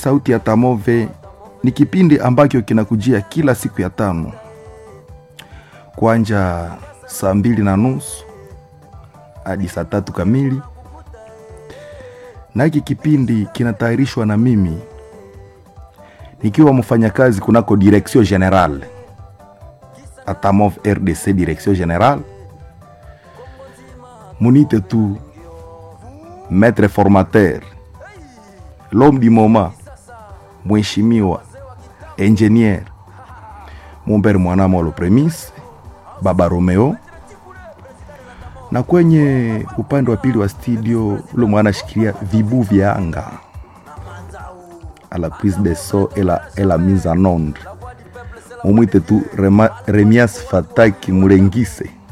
sauti ya Tamove ni kipindi ambacho kinakujia kila siku ya tano kwanja saa mbili na nusu hadi saa tatu kamili, na hiki kipindi kinatayarishwa na mimi nikiwa mfanyakazi kunako Direction General Atamov RDC Direction General, munite tu maître formateur l'homme du moment, mheshimiwa engineer Mumbere Mwanamolo Premise Baba Romeo, na kwenye upande wa pili wa studio ule mwana shikilia vibu vya anga à la prise de son et la, et la mise en onde mumwite tu Rema, Remias Fataki Mulengise